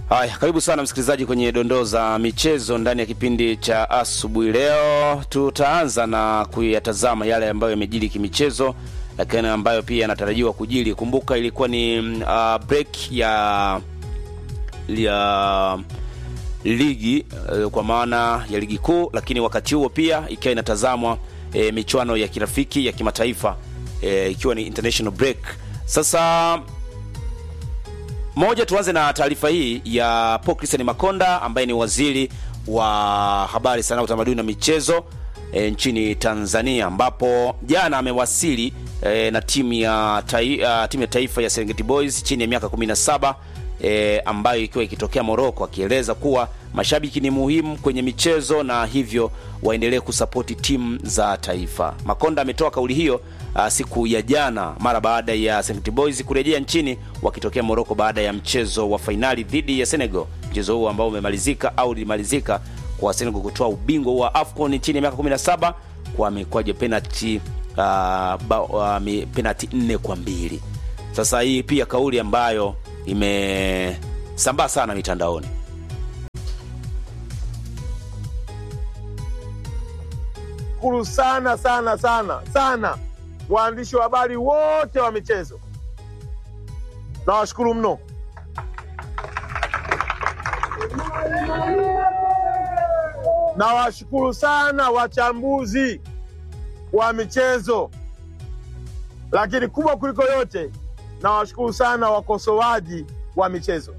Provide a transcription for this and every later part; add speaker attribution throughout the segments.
Speaker 1: Haya, karibu sana msikilizaji kwenye dondoo za michezo ndani ya kipindi cha asubuhi. Leo tutaanza na kuyatazama yale ambayo yamejiri kimichezo, lakini ambayo pia yanatarajiwa kujiri. Kumbuka ilikuwa ni uh, break ya ya ligi uh, kwa maana ya ligi kuu, lakini wakati huo pia ikiwa inatazamwa e, michuano ya kirafiki ya kimataifa e, ikiwa ni international break. Sasa moja, tuanze na taarifa hii ya Paul Christian Makonda ambaye ni waziri wa habari, sanaa, utamaduni na michezo e, nchini Tanzania, ambapo jana amewasili e, na timu ya, tai, uh, timu ya taifa ya Serengeti Boys chini ya miaka 17 e, ambayo ikiwa ikitokea Morocco, akieleza kuwa mashabiki ni muhimu kwenye michezo na hivyo waendelee kusapoti timu za taifa. Makonda ametoa kauli hiyo uh, siku ya jana mara baada ya Serengeti Boys kurejea nchini wakitokea Morocco baada ya mchezo wa fainali dhidi ya Senegal, mchezo huo ambao umemalizika au lilimalizika kwa Senegal kutoa ubingwa wa AFCON chini ya miaka 17 kwa mikwaju penalty uh, ba, uh, penalty nne kwa mbili. Sasa hii pia kauli ambayo imesambaa sana mitandaoni.
Speaker 2: Shukuru sana sana sana sana waandishi wa habari wote wa michezo, nawashukuru mno. Nawashukuru sana wachambuzi wa michezo, lakini kubwa kuliko yote nawashukuru sana wakosoaji wa michezo.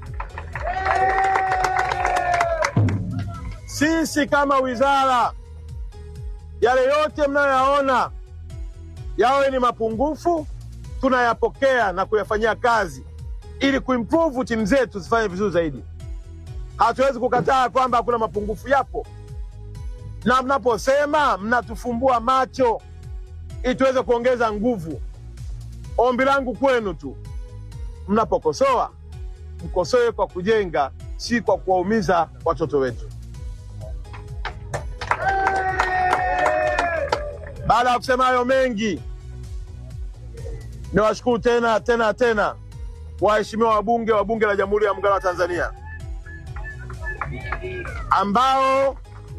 Speaker 2: Sisi kama wizara, yale yote mnayoyaona yawe ni mapungufu, tunayapokea na kuyafanyia kazi ili kuimprove timu zetu zifanye vizuri zaidi. Hatuwezi kukataa kwamba hakuna mapungufu, yapo, na mnaposema mnatufumbua macho ili tuweze kuongeza nguvu. Ombi langu kwenu tu, mnapokosoa mkosoe kwa kujenga, si kwa kuwaumiza watoto wetu. Baada ya kusema hayo mengi, niwashukuru tena tena tena waheshimiwa wabunge wa Bunge la Jamhuri ya Muungano wa Tanzania ambao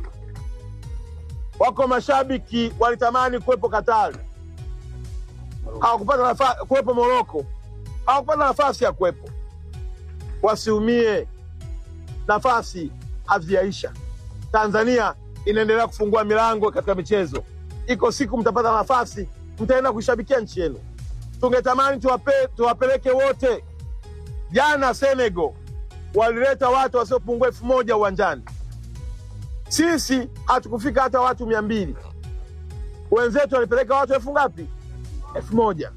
Speaker 2: wako mashabiki walitamani kuwepo Katari, hawakupata nafasi kuwepo Moroko, hawakupata nafasi ya kuwepo. Wasiumie, nafasi hazijaisha. Tanzania inaendelea kufungua milango katika michezo. Iko siku mtapata nafasi, mtaenda kuishabikia nchi yenu. Tungetamani tuwape, tuwapeleke wote. Jana Senegal walileta watu wasiopungua elfu moja uwanjani, sisi hatukufika hata watu mia mbili. Wenzetu walipeleka watu elfu ngapi? elfu moja.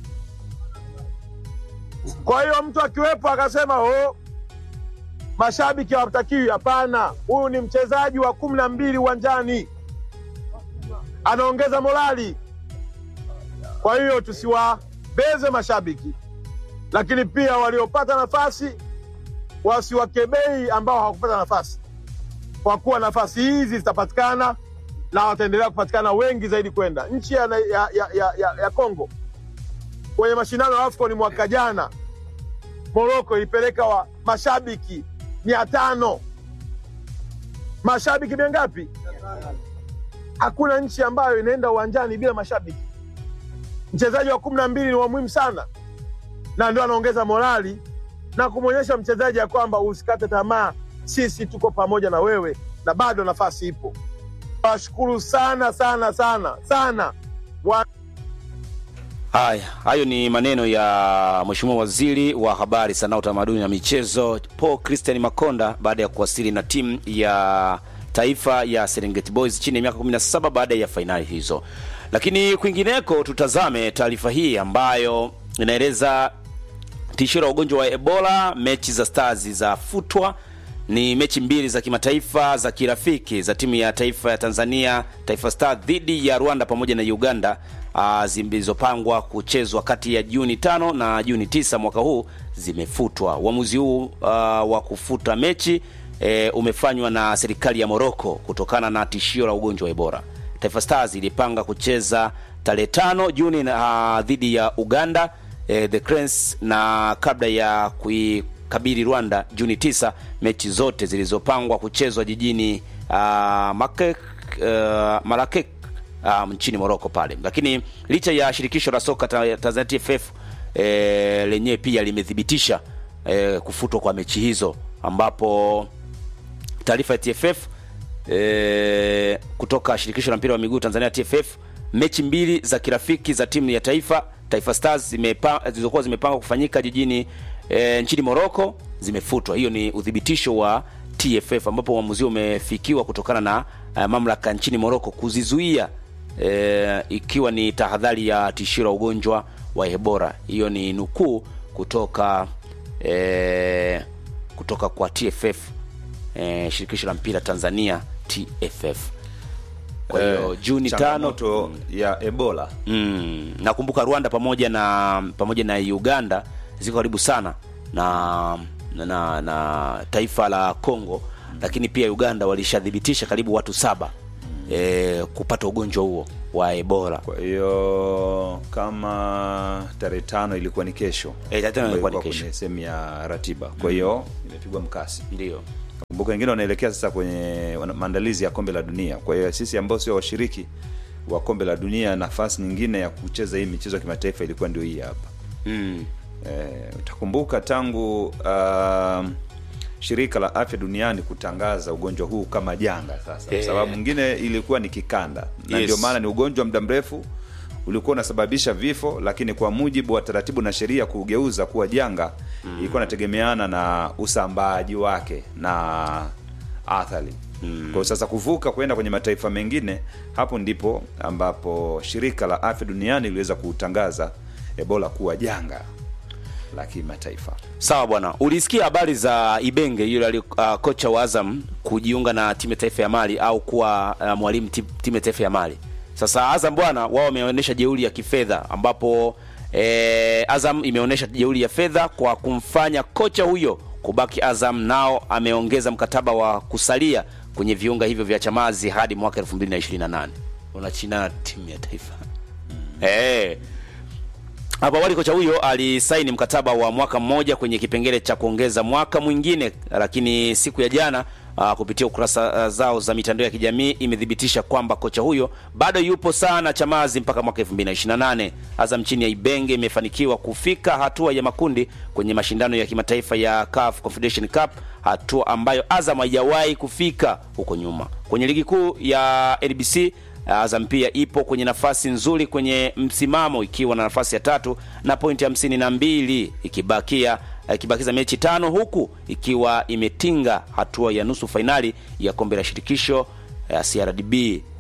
Speaker 2: Kwa hiyo mtu akiwepo akasema oh, mashabiki hawatakiwi. Hapana, huyu ni mchezaji wa kumi na mbili uwanjani, anaongeza morali. Kwa hiyo tusiwabeze mashabiki, lakini pia waliopata nafasi wasiwakebei ambao hawakupata nafasi, kwa kuwa nafasi hizi zitapatikana na wataendelea kupatikana wengi zaidi kwenda nchi ya, ya, ya, ya, ya, ya Kongo kwenye mashindano ya AFCON mwaka jana. Moroko ilipeleka wa mashabiki mia tano. Mashabiki mia ngapi? Hakuna nchi ambayo inaenda uwanjani bila mashabiki. Mchezaji wa kumi na mbili ni wa muhimu sana, na ndio anaongeza morali na kumwonyesha mchezaji ya kwamba usikate tamaa, sisi tuko pamoja na wewe na bado nafasi ipo. Washukuru sana sana sana sana wa...
Speaker 1: Haya, hayo ni maneno ya Mheshimiwa Waziri wa Habari, Sanaa, Utamaduni na Michezo Paul Christian Makonda baada ya kuwasili na timu ya taifa ya Serengeti Boys chini ya miaka 17 baada ya fainali hizo. Lakini kwingineko, tutazame taarifa hii ambayo inaeleza tishio la ugonjwa wa Ebola, mechi za Stars za futwa ni mechi mbili za kimataifa za kirafiki za timu ya taifa ya Tanzania Taifa Star dhidi ya Rwanda pamoja na Uganda uh, zilizopangwa kuchezwa kati ya Juni tano na Juni tisa mwaka huu zimefutwa. Uamuzi huu uh, wa kufuta mechi e, umefanywa na serikali ya Morocco kutokana na tishio la ugonjwa wa Ebola. Taifa Stars ilipanga kucheza tarehe tano Juni uh, dhidi ya Uganda eh, the Cranes na kabla ya kui kabili Rwanda Juni 9, mechi zote zilizopangwa kuchezwa jijini uh, Makek, uh, Marakek uh, nchini Morocco pale. Lakini licha ya shirikisho la soka ta- Tanzania TFF eh, lenyewe pia limethibitisha eh, kufutwa kwa mechi hizo ambapo taarifa ya TFF e, kutoka shirikisho la mpira wa miguu Tanzania TFF, mechi mbili za kirafiki za timu ya taifa Taifa Stars zimepa, zilizokuwa zimepangwa kufanyika jijini e, nchini Morocco zimefutwa. Hiyo ni uthibitisho wa TFF ambapo uamuzi umefikiwa kutokana na uh, mamlaka nchini Morocco kuzizuia e, ikiwa ni tahadhari ya tishio la ugonjwa wa Ebola. Hiyo ni nukuu kutoka e, kutoka kwa TFF eh, shirikisho la mpira Tanzania TFF. Kwa hiyo
Speaker 3: Eh,
Speaker 1: Juni tano
Speaker 3: changamoto ya Ebola
Speaker 1: mm, nakumbuka Rwanda pamoja na pamoja na Uganda ziko karibu sana na na, na, na taifa la Congo, lakini pia Uganda walishadhibitisha karibu watu saba eh, kupata ugonjwa huo wa Ebola.
Speaker 3: Kwa hiyo kama tarehe tano ilikuwa ni kesho,
Speaker 1: Eh, tarehe tano
Speaker 3: ambayo
Speaker 1: ilikuwa ni
Speaker 3: ilikuwa
Speaker 1: kesho.
Speaker 3: kwenye sehemu ya ratiba, kwa hiyo imepigwa mkasi.
Speaker 1: Ndio.
Speaker 3: Kumbuka wengine wanaelekea sasa kwenye wana- maandalizi ya kombe la dunia. Kwa hiyo sisi ambao sio washiriki wa kombe la dunia, nafasi nyingine ya kucheza hii michezo ya kimataifa ilikuwa ndio hii hapa.
Speaker 1: Mm.
Speaker 3: Eh, utakumbuka tangu uh, shirika la afya duniani kutangaza ugonjwa huu kama janga sasa,
Speaker 1: Eh.
Speaker 3: sababu mwingine ilikuwa ni kikanda na
Speaker 1: Yes.
Speaker 3: ndio maana ni ugonjwa wa muda mrefu ulikuwa unasababisha vifo, lakini kwa mujibu wa taratibu na sheria kugeuza kuwa janga ilikuwa inategemeana na usambaaji wake na athari mm. Kwa sasa kuvuka kwenda kwenye mataifa mengine, hapo ndipo ambapo shirika la afya duniani liliweza kutangaza Ebola kuwa janga la kimataifa.
Speaker 1: Sawa bwana, ulisikia habari za Ibenge yule ali uh, kocha wa Azam kujiunga na timu ya taifa ya Mali au kuwa uh, mwalimu ti- timu ya taifa ya Mali. Sasa Azam bwana, wao wameonyesha jeuri ya kifedha ambapo eh, Azam imeonyesha jeuri ya fedha kwa kumfanya kocha huyo kubaki Azam, nao ameongeza mkataba wa kusalia kwenye viunga hivyo vya Chamazi hadi mwaka 2028. Unachina timu ya taifa eh hapo awali kocha huyo alisaini mkataba wa mwaka mmoja kwenye kipengele cha kuongeza mwaka mwingine, lakini siku ya jana uh, kupitia ukurasa uh, zao za mitandao ya kijamii imethibitisha kwamba kocha huyo bado yupo sana Chamazi mpaka mwaka 2028. Azam chini ya Ibenge imefanikiwa kufika hatua ya makundi kwenye mashindano ya kimataifa ya CAF Confederation Cup, hatua ambayo Azam haijawahi kufika huko nyuma. Kwenye ligi kuu ya NBC Azam pia ipo kwenye nafasi nzuri kwenye msimamo ikiwa na nafasi ya tatu na pointi hamsini na mbili ikibakia ikibakiza mechi tano huku ikiwa imetinga hatua ya nusu fainali ya kombe la shirikisho ya CRDB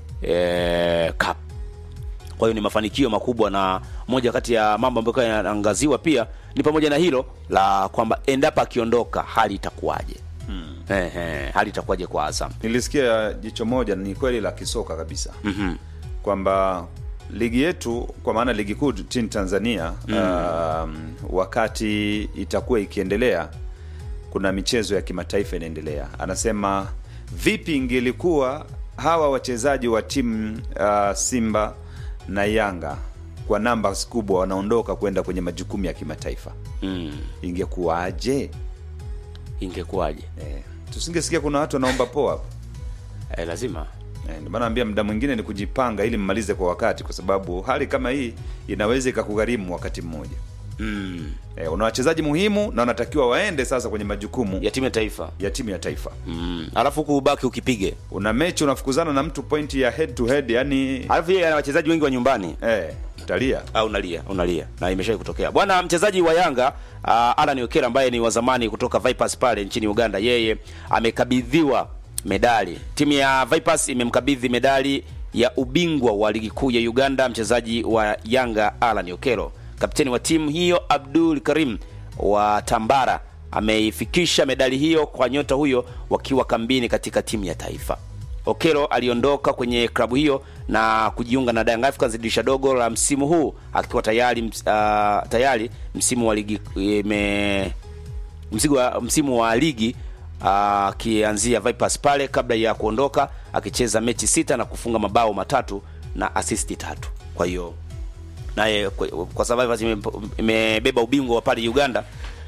Speaker 1: eh, Cup. Kwa hiyo ni mafanikio makubwa, na moja kati ya mambo ambayo yanaangaziwa pia ni pamoja na hilo la kwamba endapo akiondoka hali itakuwaje? Ehe, hali itakuwaje kwa Azam?
Speaker 3: Nilisikia jicho moja, ni kweli la kisoka kabisa
Speaker 1: Mhm.
Speaker 3: kwamba ligi yetu kwa maana ligi kuu nchini Tanzania um, wakati itakuwa ikiendelea, kuna michezo ya kimataifa inaendelea. Anasema vipi ingelikuwa hawa wachezaji wa timu uh, Simba na Yanga kwa namba kubwa wanaondoka kwenda kwenye majukumu ya kimataifa,
Speaker 1: Mm.
Speaker 3: ingekuwaje?
Speaker 1: Ingekuwaje?
Speaker 3: Eh, tusingesikia kuna watu wanaomba poa hapo.
Speaker 1: Eh, lazima
Speaker 3: Eh, Ndio maana naambia muda mwingine ni kujipanga ili mmalize kwa wakati, kwa sababu hali kama hii inaweza ikakugharimu wakati mmoja.
Speaker 1: mm.
Speaker 3: Eh, una wachezaji muhimu na wanatakiwa waende sasa kwenye majukumu
Speaker 1: ya timu ya taifa
Speaker 3: ya timu ya taifa.
Speaker 1: mm. alafu huku ubaki ukipige,
Speaker 3: Una mechi unafukuzana na mtu pointi ya head to head, yani
Speaker 1: alafu yeye ana wachezaji wengi wa nyumbani
Speaker 3: eh, utalia.
Speaker 1: au unalia unalia, na imeshawahi kutokea bwana. Mchezaji wa Yanga uh, Alan Okera ambaye ni wa zamani kutoka Vipers pale nchini Uganda, yeye amekabidhiwa medali. Timu ya Vipers imemkabidhi medali ya ubingwa wa ligi kuu ya Uganda mchezaji wa Yanga Alan Okero. Kapteni wa timu hiyo Abdul Karim wa Tambara ameifikisha medali hiyo kwa nyota huyo wakiwa kambini katika timu ya taifa. Okelo aliondoka kwenye klabu hiyo na kujiunga na Young Africans dirisha dogo la msimu huu akiwa tayari ms, uh, tayari msimu wa ligi ime, msimu wa, msimu wa ligi akianzia Vipers pale kabla ya kuondoka akicheza mechi sita na kufunga mabao matatu na asisti tatu. Kwa hiyo naye kwa, kwa sababu Vipers ime- imebeba ubingwa wa pale Uganda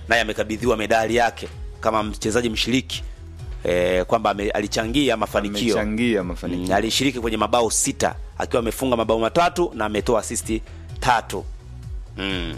Speaker 1: naye amekabidhiwa medali yake kama mchezaji mshiriki e, kwamba ame- alichangia mafanikio
Speaker 3: amechangia mafanikio
Speaker 1: Mm, alishiriki kwenye mabao sita akiwa amefunga mabao matatu na ametoa asisti tatu mm.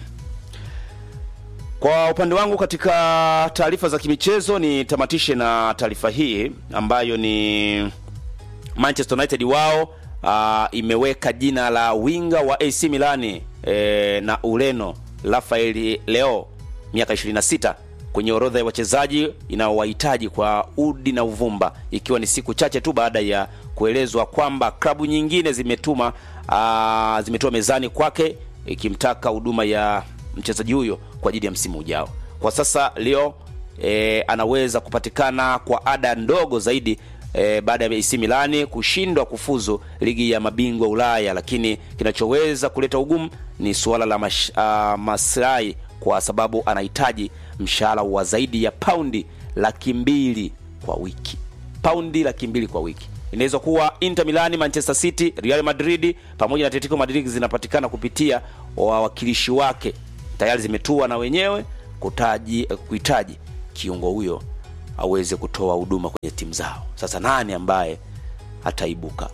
Speaker 1: Kwa upande wangu katika taarifa za kimichezo nitamatishe na taarifa hii ambayo ni Manchester United wao uh, imeweka jina la winga wa AC Milani eh, na Ureno Rafael Leo miaka 26 kwenye orodha ya wachezaji inaowahitaji kwa udi na uvumba, ikiwa ni siku chache tu baada ya kuelezwa kwamba klabu nyingine zimetuma uh, zimetoa mezani kwake ikimtaka huduma ya mchezaji huyo kwa ajili ya msimu ujao. Kwa sasa Leo e, anaweza kupatikana kwa ada ndogo zaidi e, baada ya AC Milani kushindwa kufuzu ligi ya mabingwa Ulaya, lakini kinachoweza kuleta ugumu ni suala la mash, uh, maslahi kwa sababu anahitaji mshahara wa zaidi ya paundi laki mbili kwa wiki paundi laki mbili kwa wiki inaweza kuwa Inter Milani, Manchester City, Real Madrid pamoja na Atletico Madrid zinapatikana kupitia wawakilishi wake, tayari zimetua na wenyewe kutaji kuhitaji kiungo huyo aweze kutoa huduma kwenye timu zao. Sasa nani ambaye ataibuka?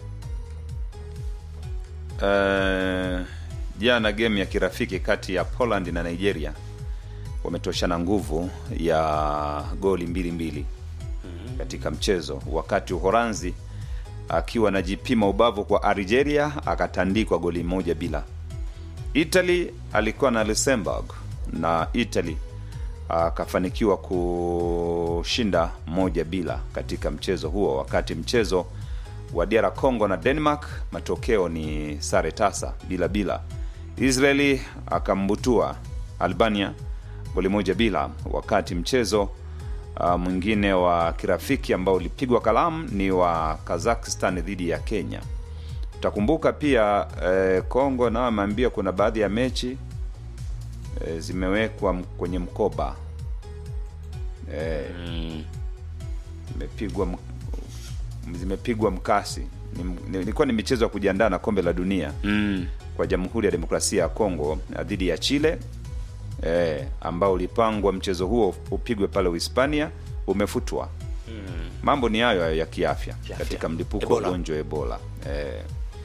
Speaker 3: Eh, jana game ya kirafiki kati ya Poland na Nigeria wametoshana nguvu ya goli mbili mbili katika mchezo, wakati Uholanzi akiwa anajipima ubavu kwa Algeria akatandikwa goli moja bila. Italy alikuwa na Luxembourg na Italy akafanikiwa kushinda moja bila katika mchezo huo, wakati mchezo wa DR Congo na Denmark matokeo ni sare tasa bila bila. Israeli akambutua Albania goli moja bila, wakati mchezo uh, mwingine wa kirafiki ambao ulipigwa kalamu ni wa Kazakhstan dhidi ya Kenya. Utakumbuka pia eh, Kongo nao ameambia kuna baadhi ya mechi eh, zimewekwa m- kwenye mkoba eh, zimepigwa m- zimepigwa mkasi. Ni- ni- Ilikuwa ni michezo ya kujiandaa na kombe la dunia
Speaker 1: Mm.
Speaker 3: kwa Jamhuri ya Demokrasia ya Kongo eh, dhidi ya Chile eh, ambao ulipangwa mchezo huo upigwe pale Uhispania umefutwa. Mambo ni hayo hayo ya kiafya
Speaker 1: Kiafya.
Speaker 3: katika mlipuko wa
Speaker 1: Ebola.
Speaker 3: ugonjwa wa Ebola eh,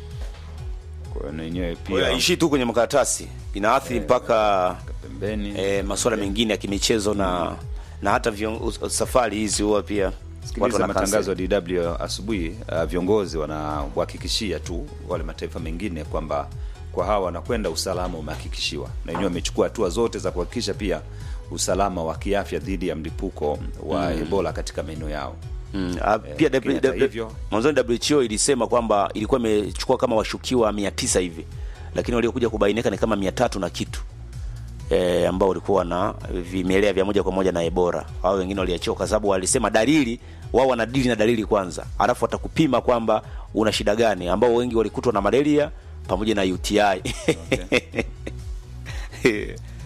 Speaker 3: kwa hiyo na yenyewe
Speaker 1: Kwa hiyo
Speaker 3: pia
Speaker 1: haishii tu kwenye makaratasi, inaathiri mpaka
Speaker 3: pembeni
Speaker 1: e, masuala mengine ya kimichezo na na hata vion, us- safari hizi huwa pia watu
Speaker 3: Sikiliza
Speaker 1: wana
Speaker 3: matangazo
Speaker 1: cancel.
Speaker 3: ya DW asubuhi. Uh, viongozi wanawahakikishia tu wale mataifa mengine kwamba kwa hawa wanakwenda usalama umehakikishiwa, na wenyewe wamechukua hatua zote za kuhakikisha pia usalama wa kiafya dhidi ya mlipuko wa Ebola katika maeneo yao.
Speaker 1: Mm, ah, pia
Speaker 3: lakini
Speaker 1: W-
Speaker 3: hata
Speaker 1: W-
Speaker 3: hivyo-
Speaker 1: mwanzoni WHO ilisema kwamba ilikuwa imechukua kama washukiwa mia tisa hivi, lakini waliokuja kubainika ni kama mia tatu na kitu e, ambao walikuwa na vimelea vya moja kwa moja na Ebola. Hao wengine waliachiwa kwa sababu walisema dalili, wao wanadili na dalili kwanza, alafu watakupima kwamba una shida gani, ambao wengi walikutwa na malaria pamoja na UTI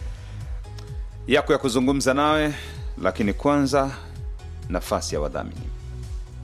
Speaker 3: Yako ya kuzungumza nawe, lakini kwanza nafasi ya wadhamini.